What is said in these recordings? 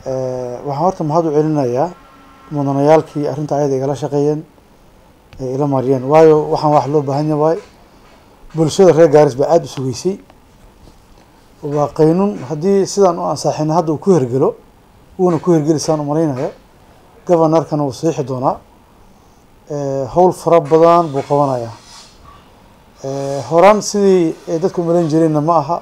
waxaan horta mahad u celinayaa mudanayaalkii arrinta ayada igala shaqeeyeen ee ila mariyeen waayo waxaan wax loo baahan yahay waay bulshada reer gaaris baa aada u sugeysay waa qaynun haddii sidaan u ansaaxina hadda uu ku hergelo wuuna ku hergelisaan umalaynaya governorkana wuu saxiixi doonaa howl fara badan buu qabanayaa horaan sidii ay dadku umalayn jireenna ma aha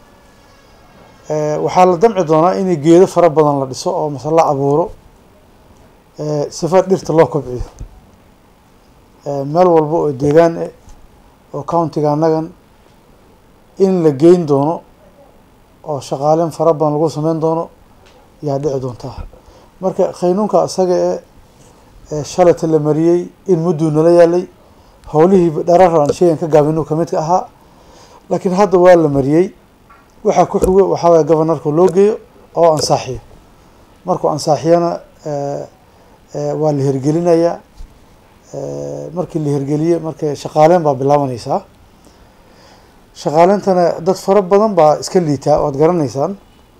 waxaa la damci doonaa in geedo fara badan la dhiso oo mase la abuuro sifa dhirta loo kobciyo meel walba oo deegaan eh oo countiga annagan in la geyn doono oo shaqaaleyn fara badan lagu sameyn doono yaa dhici doontaa marka qaynuunka isaga e shalayta la mariyey in mudduu nala yaalay howlihii dharar aan sheegan ka gaabinu kamid ka ahaa laakiin hadda waa la mariyey waxaa ku xigo waxaa waaya governorka loo geeyo oo ansaaxiyo markuu ansaaxiyana waa la hirgelinayaa markii la hirgeliye marka shaqaaleyn baa bilaabanaysaa shaqaaleyntana dad fara badan baa iska liitaa waad garanaysaan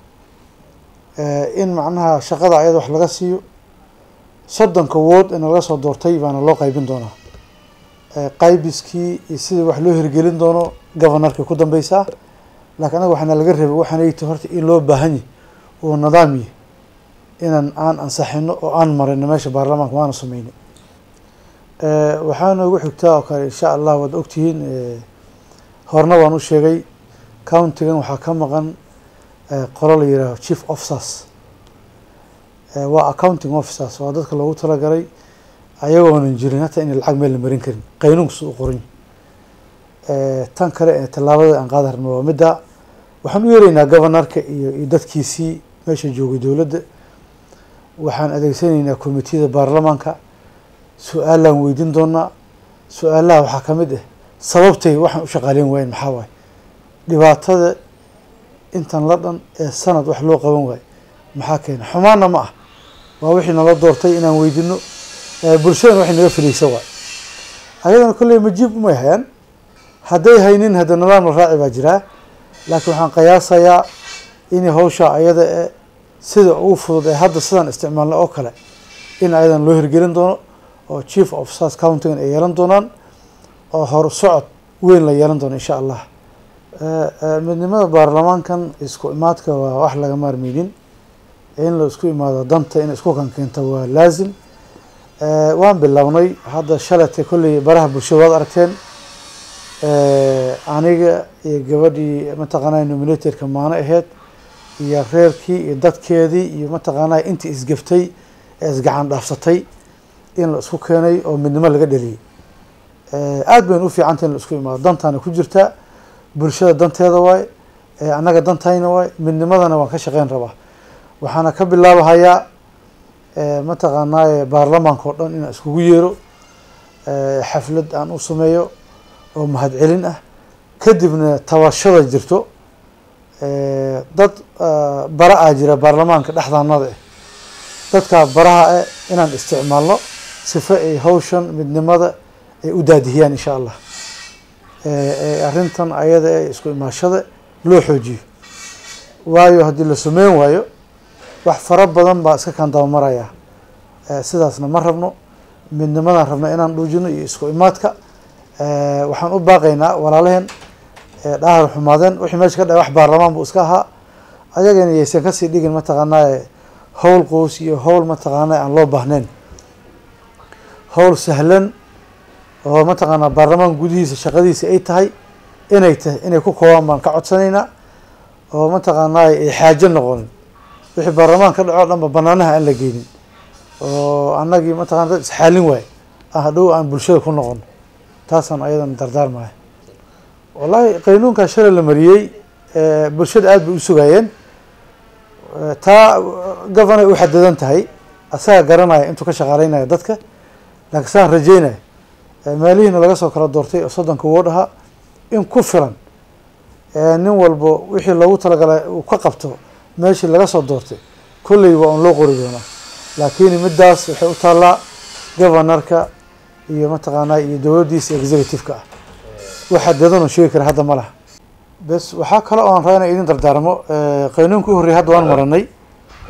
in macnaha shaqada ayada wax laga siiyo soddonka wood in laga soo doortay baana loo qaybin doonaa qaybiskii iyo sidii wax loo hirgelin doono governorka ku dambeysaa laakiin anaga waxaana laga rabay waxaanayta horta in loo baahan yahy oo nidaam yahy inaan aan ansaxino oo aan marino meesha baarlamaanka waana sameynay waxaa noogu xigtaa oo kale insha allah waad ogtihiin horna waan u sheegay countigan waxaa ka maqan qolo la yihaaho chief officers waa accounting officers waa dadka loogu talagalay ayagoonan jirin hataa ina lacag meel la marin karin qaynuunka si u qoran tan kale ee tallaabada aan qaada rabno waa midda waxaan u yeeraynaa governorka iyo iyo dadkiisii meesha joogay dowladda waxaan adeegsanaynaa commitiyada baarlamaanka su-aalaan weydiin doonaa su-aalaha waxaa ka mid ah sababtay waxaan u shaqaaleyn waayen maxaa waaye dhibaatada intan la dhan ee sanad wax loo qaban waayo maxaa keena xumaanna ma ah waa wixii nala doortay inaan weydino bulshadana waxay naga filaysa waay ayadana kolley majiib umay hayaan hadday haynin hadda nidaam la raaci baa jiraa laakiin waxaan qiyaasayaa in hawsha ayada e sida ugu fudud ee hadda sidaan isticmaalna oo kale in ayadan loo hirgelin doono oo chief officers countigan ay yeelan doonaan oo hor socod weyn la yeelan doono insha allah midnimada baarlamaankan isku imaadka waa wax laga maarmeynin in la isku imaado danta in isku kan keento waa laazim waan bilownay hadda shalatay kolley baraha bulshada waad aragteen aniga iyo gabadhii mataqaanaa nominatorka maano aheyd iyo reerkii iyo dadkeedii iyo mataqaanaa intii isgeftay ee isgacan dhaafsatay in la isku keenay oo midnimo laga dheliyay aada bayna u fiicanta in la isku imaado dantaana ku jirtaa bulshada danteeda waay annaga dantayna waay midnimadana waan ka shaqeyn rabaa waxaana ka bilaabahayaa mataqaanaaye baarlamaanka oo dhan inaan iskugu yeero xaflad aan u sameeyo oo mahadcelin ah kadibna tabashada jirto dad bara ah jira baarlamaanka dhexdaanada eh dadkaa baraha eh inaan isticmaalno sifa ay hawshan midnimada ay u daadihiyaan insha allah arrintan ayada ee isku imaashada loo xoojiyo waayo haddii la sameyn waayo wax fara badan baa iska kaan dabamaraya sidaasna ma rabno midnimadaan rabna inaan dhuujino iyo isku imaadka waxaan u baaqaynaa walaalaheen dhahar xumaadeen wixii meesha ka dhaay wax baarlamaan buu iska ahaa ayagana yaysan kasii dhigin mataqaanaa howl qows iyo howl mataqaana aan loo baahnayn howl sahlan oo mataqaanaa baarlamaan gudihiisa shaqadiisa ay tahay inay tahay inay ku koobaan baan ka codsanaynaa oo mataqaanaa ay xaajo noqonin wixii baarlamaan ka dhaco o dhanba banaanaha aan la geynin oo annagii mataqana dad isxaalin waay ah dhow aan bulshada ku noqon taasaan ayadan dardaarmaya wallahi qaynuunkaa shalay la mariyey bulshada aada bay u sugaayeen taa governor u xadadan tahay asaga garanaya intuu ka shaqaaleynaya dadka laakiin saan rajeynaya meelihiina laga soo kala doortay oo soddonka wood ahaa in ku filan nin walbo wixii loogu talagalay uu ka qabto meeshii laga soo doortay kolley waa un loo qori doonaa laakiin middaas waxay u taallaa governorka iyo mataqaanaa iyo dowladdiisa executive-ka ah waxa dadanoo sheegi kara hadda ma laha bes waxaa kale oo aan rabaa ina idin dardaarmo qaynuunka u horreyay hadda waan maranay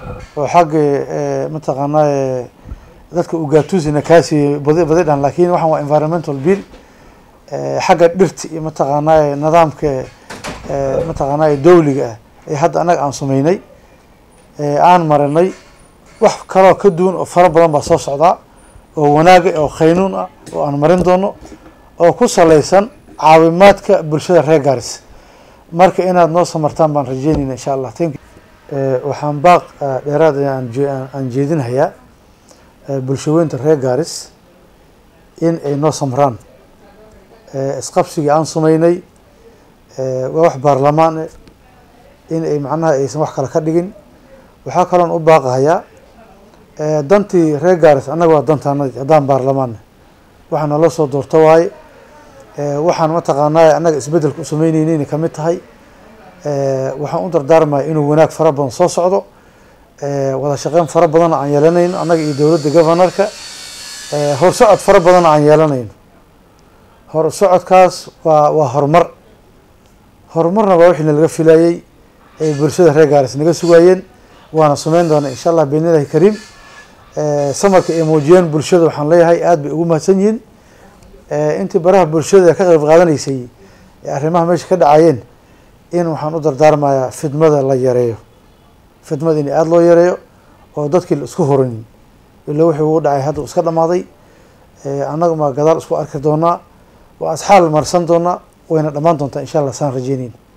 oo xagga mataqaanaa dadka ugatusina kaasi badi badi dhan lakin waxaan waa environmental bill xagga dhirta iyo mataqaanaa nidaamka mataqaanaa dawliga ah ee hadda annaga aan sameynay aan marinay wax kaloo ka duwan oo fara badan baa soo socdaa oo wanaaga oo khaynuun ah oo aan marin doono oo ku salaysan caawimaadka bulshada reer gaaris marka inaad noo samartaan baan rajeynayna insha allah thank waxaan baaq dheeraad aan jeedinhayaa bulshaweynta reer gaaris in ay noo samraan isqabsigii aan sameynay waa wax baarlamaan eh in ay macnaha aysan wax kale ka dhigin waxaa kaloon u baaqahayaa dantii reer gaaris annaga waa dantaanadi haddaan baarlamaanne waxaa nala soo doorto waaye waxaan mataqaanaa annaga isbeddelka u sameyneynin kamid tahay waxaan u dardaarmaya inuu wanaag fara badan soo socdo wada shaqeyn fara badanna aan yeelanayno annaga iyo dowladda governorka horsocod fara badanna aan yeelanayno horsocodkaas waa waa horumar horumarna waa wixii nalaga filayey ay bulshada reer gaaris naga sugaayeen waana sameyn doona insha allah biidnillahi kariim samarka ay muujiyeen bulshada waxaan leeyahay aada bay ugu mahadsan yihiin intii baraha bulshada ka qeyb qaadanaysay ee arrimaha meesha ka dhacayeen in waxaan u dardaarmayaa fidmada la yareeyo fidmada in aada loo yareeyo oo dadkii la isku horanin ila wixii ugu dhacay hadda iska dhamaaday annaga ma gadaal isku arki doonaa waa asxaal marsan doonaa wayna dhammaan doontaa insha allah saan rajeyneyn